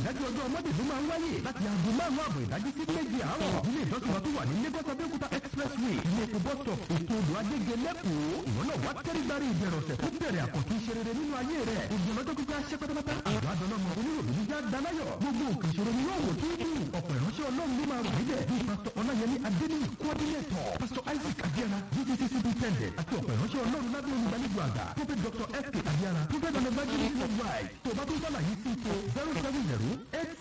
àyájọ́ ọjọ́ ọmọdé ló máa ń wáyé láti aago márùn-ún àbọ̀ ìdájí sí méje àárọ̀ ilé ìjọsìn wa tó wà ní Lagos Abẹ́òkúta expressway ilé epo bus stop ètò odò agége lẹ́kọ̀ọ́ ìwọ náà wá tẹ́rígbárí ìbẹ̀rẹ̀ ọ̀sẹ̀ tó bẹ̀rẹ̀ àkọ́tún ṣe rere nínú ayé rẹ̀ ìgbìmọ̀ lọ́jọ́ pípẹ́ aṣẹ́ pátápátá àjọ adọ́lọ́mọ oníròbí jíjá dánáyọ̀ gbogbo òkè ìṣòro ni yóò wò tó kù ọ̀pọ̀ ìránṣẹ́ ọlọ́run ló máa wà níbẹ̀ bíi pásítọ̀ ọláyẹmí adéníyì coordinator pásítọ̀ isaac adéana ggc superintendent àti ọ̀pọ̀ ìránṣẹ́ ọlọ́run lábẹ́ olùgbàlejò àgbà prophet dr sk adéana prophet and evangelist worldwide tó bá tó sálàyé sí ipò zero seven zero eight